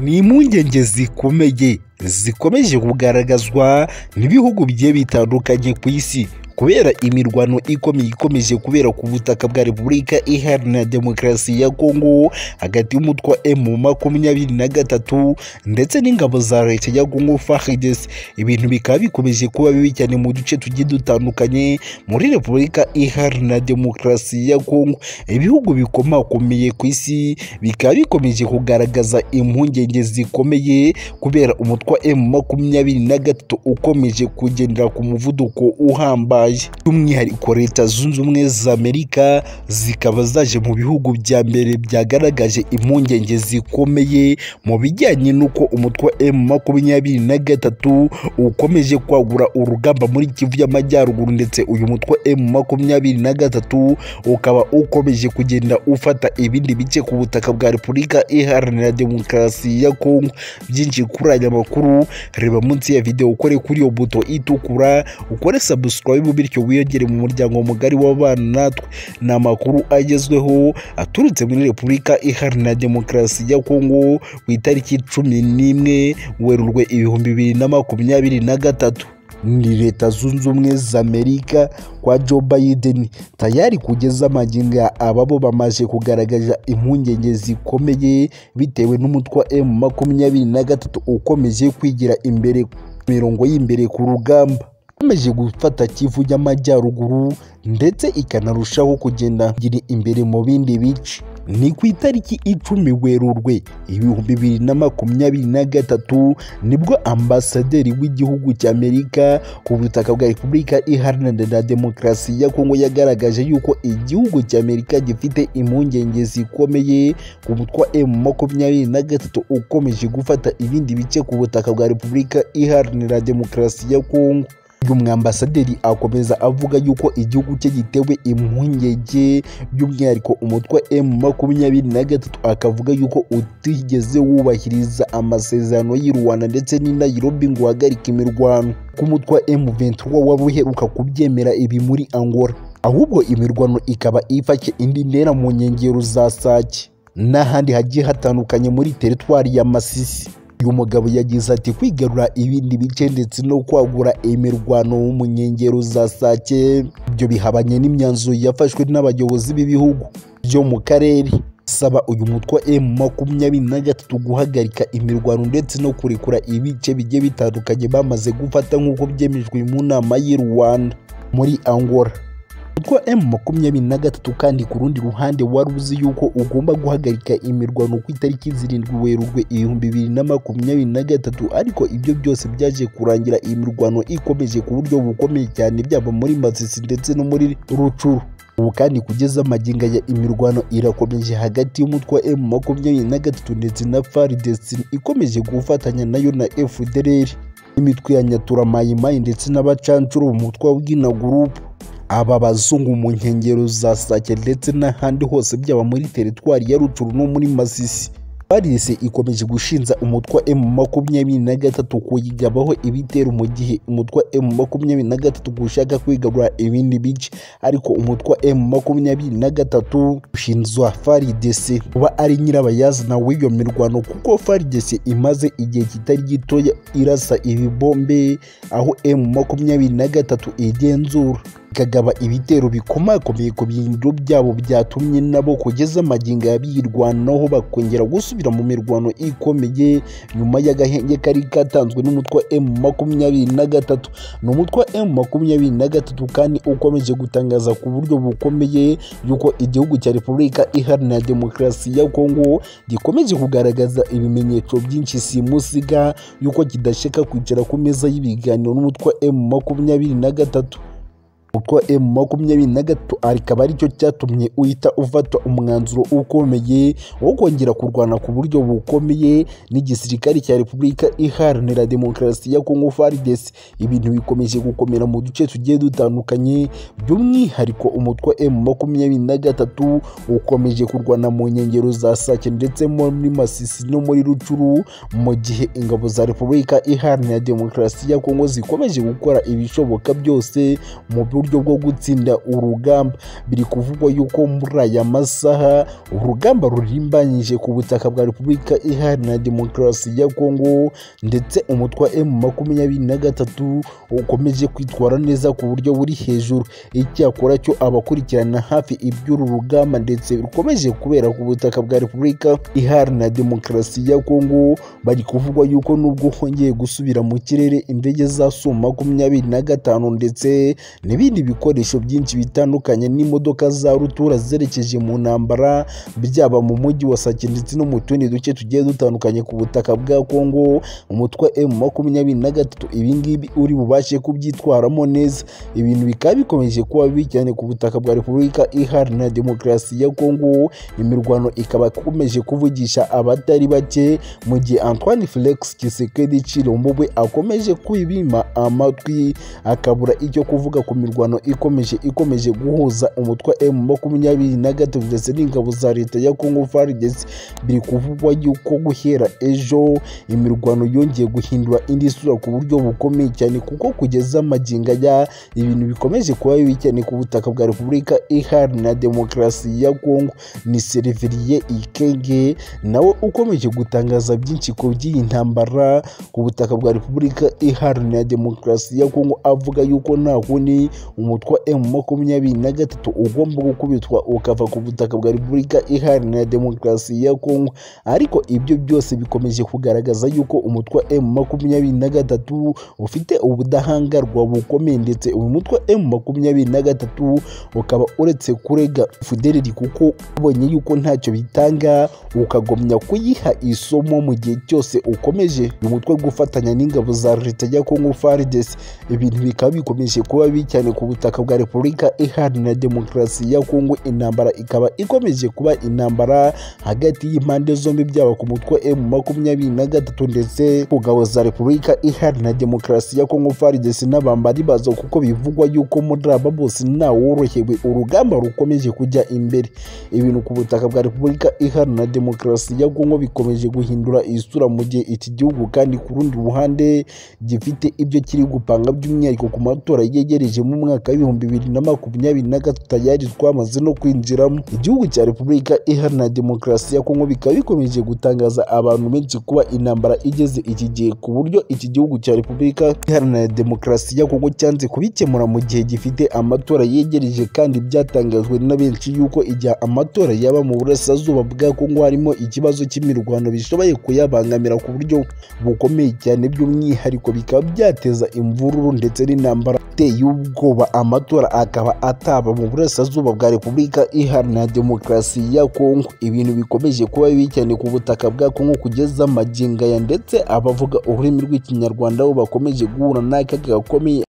ni impungenge zikomeye zikomeje kugaragazwa n'ibihugu bigiye bitandukanye ku isi kubera imirwano ikomeye ikomeje kubera ku butaka bwa repubulika iharanira demokarasi ya kongo hagati y'umutwe wa emu makumyabiri na gatatu ndetse n'ingabo za leta ya kongo faridesi ibintu bikaba bikomeje kuba bibi cyane mu duce tugiye dutandukanye muri repubulika iharanira demokarasi ya kongo ibihugu bikomakomeye ku isi bikaba bikomeje kugaragaza impungenge zikomeye kubera umutwe wa emu makumyabiri na gatatu ukomeje kugendera ku muvuduko uhambaye by'umwihariko leta zunze ubumwe za amerika zikaba zaje mu bihugu bya mbere byagaragaje impungenge zikomeye mu bijyanye n'uko umutwe wa emu makumyabiri na gatatu ukomeje kwagura urugamba muri kivu y'amajyaruguru ndetse uyu mutwe wa emu makumyabiri na gatatu ukaba ukomeje kugenda ufata ibindi bice ku butaka bwa repubulika iharanira demokarasi ya kongo byinshi kuri aya makuru reba munsi ya videwo ukore kuri iyo buto itukura ukore sabusikarayibu iwabo bityo wiyongere mu muryango mugari w'abana natwe ni amakuru agezweho aturutse muri repubulika iharanira demokarasi ya kongo ku itariki cumi n'imwe werurwe ibihumbi bibiri na makumyabiri na gatatu ni leta zunze ubumwe za amerika kwa joe biden tayari kugeza amaginga ababo bamaze kugaragaza impungenge zikomeye bitewe n'umutwe wa emu makumyabiri na gatatu ukomeje kwigira imbere mirongo y'imbere ku rugamba ikomeje gufata kivu y'amajyaruguru ndetse ikanarushaho kugenda gira imbere mu bindi bice ni ku itariki icumi werurwe ibihumbi bibiri na makumyabiri na gatatu nibwo ambasaderi w'igihugu cya amerika ku butaka bwa repubulika iharanira demokarasi ya kongo yagaragaje yuko igihugu cya amerika gifite impungenge zikomeye ku mutwe wa emu makumyabiri na gatatu ukomeje gufata ibindi bice ku butaka bwa repubulika iharanira demokarasi ya kongo uyu mwambasaderi akomeza avuga yuko igihugu cye gitewe impungenge by'umwihariko umutwe emu makumyabiri na gatatu akavuga yuko utigeze wubahiriza amasezerano y'i rwanda ndetse n'i nairobi ngo uhagarike imirwano k'umutwe wa emu ventura wari uheruka kubyemera ibi muri angola ahubwo imirwano ikaba ifashe indi ntera mu nkengero za sake n'ahandi hagiye hatandukanye muri teritwari ya masisi uyu mugabo yagize ati kwigarura ibindi bice ndetse no kwagura imirwano mu nkengero za sake ibyo bihabanye n'imyanzuro yafashwe n'abayobozi b'ibihugu byo mu karere saba uyu mutwe wa emu makumyabiri na gatatu guhagarika imirwano ndetse no kurekura ibice bigiye bitandukanye bamaze gufata nk'uko byemejwe mu nama y'i rwanda muri angola umutwe wa emu makumyabiri na gatatu kandi ku rundi ruhande wari uzi yuko ugomba guhagarika imirwano ku itariki zirindwi werurwe ibihumbi bibiri na makumyabiri na gatatu ariko ibyo byose byaje kurangira iyi mirwano ikomeje ku buryo bukomeye cyane byaba muri masisi ndetse no muri rucuru ubu kandi kugeza amaginga ya imirwano irakomeje hagati y'umutwe wa emu makumyabiri na gatatu ndetse na faridesi ikomeje gufatanya nayo na fdrr imitwe ya nyaturamayimayi ndetse n'abacancuro mu mutwe wa bwina gurupu aba bazungu mu nkengero za sake ndetse n'ahandi hose byaba muri teritwari ya rucuru no muri masisi parisi ikomeje gushinza umutwe wa emu makumyabiri na gatatu kuyigabaho ibitero mu gihe umutwe wa emu makumyabiri na gatatu gushaka kwigarura ibindi bice ariko umutwe wa emu makumyabiri na gatatu ushinzwa faridese kuba ari nyirabayazana w'iyo mirwano kuko faridese imaze igihe kitari gitoya irasa ibibombe aho emu makumyabiri na gatatu igenzura ikagaba ibitero bikomakomeye ku bintu byabo byatumye nabo kugeza amagingo yabirwanaho bakongera gusubira mu mirwano ikomeye nyuma y'agahenge kari katanzwe n'umutwe wa emu makumyabiri na gatatu ni umutwe wa emu makumyabiri na gatatu kandi ukomeje gutangaza ku buryo bukomeye yuko igihugu cya repubulika iharanira demokarasi ya kongo gikomeje kugaragaza ibimenyetso byinshi simusiga yuko kidashaka kwicara ku meza y'ibiganiro n'umutwe wa emu makumyabiri na gatatu kuko emu makumyabiri na gatatu akaba aricyo cyatumye uhita ufata umwanzuro ukomeye wo kongera kurwana ku buryo bukomeye n'igisirikare cya repubulika iharanira demokarasi ya kongo faridesi ibintu bikomeje gukomera mu duce tugiye dutandukanye by'umwihariko umutwe wa emu makumyabiri na gatatu ukomeje kurwana mu nkengero za sake ndetse muri masisi no muri rucuru mu gihe ingabo za repubulika iharanira demokarasi ya kongo zikomeje gukora ibishoboka byose mu uburyo bwo gutsinda urugamba biri kuvugwa yuko muri aya masaha urugamba rurimbanyije ku butaka bwa repubulika iharanira demokarasi ya kongo ndetse umutwe wa emu makumyabiri na gatatu ukomeje kwitwara neza ku buryo buri hejuru icyakora cyo abakurikirana hafi iby'uru rugamba ndetse rukomeje kubera ku butaka bwa repubulika iharanira demokarasi ya kongo bari kuvugwa yuko nubwo hongeye gusubira mu kirere indege za su makumyabiri na gatanu ndetse n'ibindi bikoresho byinshi bitandukanye n'imodoka za rutura zerekeje mu ntambara byaba mu mujyi wa sake ndetse no mu tundi duce tugiye dutandukanye ku butaka bwa kongo umutwe emu makumyabiri na gatatu ibingibi uri bubashe kubyitwaramo neza ibintu bikaba bikomeje kuba bibi cyane ku butaka bwa repubulika iharanira demokarasi ya kongo imirwano ikaba ikomeje kuvugisha abatari bake mu gihe antoine felix kisekedi cilombobwe akomeje kwibima amatwi akabura icyo kuvuga ku mirwano ikomeje ikomeje guhuza umutwe m makumyabiri na gatatu ndetse n'ingabo za leta ya congo fardes biri kuvugwa yuko guhera ejo imirwano yongeye guhindura indi sura ku buryo bukomeye cyane kuko kugeza amaginga ya ibintu bikomeje kuba bibi cyane ku butaka bwa repubulika iharanira demokarasi ya congo ni seriveriye ikenge nawe ukomeje gutangaza byinshi ku by'iyi ntambara ku butaka bwa repubulika iharanira demokarasi ya kongo avuga yuko nta kundi umutwe wa emu makumyabiri na gatatu ugomba gukubitwa ukava ku butaka bwa repubulika iharanira demokarasi ya kongo ariko ibyo byose bikomeje kugaragaza yuko umutwe wa emu makumyabiri na gatatu ufite ubudahangarwa bukomeye ndetse uyu mutwe wa emu makumyabiri na gatatu ukaba uretse kurega fudereri kuko ubonye yuko ntacyo bitanga ukagomya kuyiha isomo mu gihe cyose ukomeje uyu mutwe gufatanya n'ingabo za leta ya Congo FARDC ibintu bikaba bikomeje kuba bibi cyane ku butaka bwa Repubulika Iharanira Demokarasi ya Congo intambara ikaba ikomeje kuba intambara hagati y'impande zombi byaba ku mutwe M makumyabiri na gatatu ndetse ku ngabo za Repubulika Iharanira Demokarasi ya Congo FARDC n'abambari bazo kuko bivugwa yuko muri aba bose ntaworohewe urugamba rukomeje kujya imbere ibintu ku butaka bwa Repubulika Iharanira Demokarasi ya Congo bikomeje guhindura isura mu gihe iki gihugu kandi ku rundi ruhande gifite ibyo kiri gupanga by'umwihariko ku matora yegereje mu mwaka w'ibihumbi bibiri na makumyabiri na gatatu tayari twamaze no kwinjiramo igihugu cya repubulika iharanira demokarasi ya kongo bikaba bikomeje gutangaza abantu benshi kuba intambara igeze iki gihe ku buryo iki gihugu cya repubulika iharanira demokarasi ya kongo cyanze kubikemura mu gihe gifite amatora yegereje kandi byatangajwe na benshi yuko igihe amatora yaba mu burasirazuba bwa kongo harimo ikibazo cy'imirwano bishoboye kuyabangamira ku buryo bukomeye cyane by'umwihariko bikaba byateza imvururu ndetse n'intambara iteye ubwoba amatora akaba ataba mu burasirazuba bwa repubulika iharanira demokarasi ya kongo ibintu bikomeje kuba bibi cyane ku butaka bwa kongo kugeza amagingaya ndetse abavuga ururimi rw'ikinyarwanda bo bakomeje guhura n'akaga gakomeye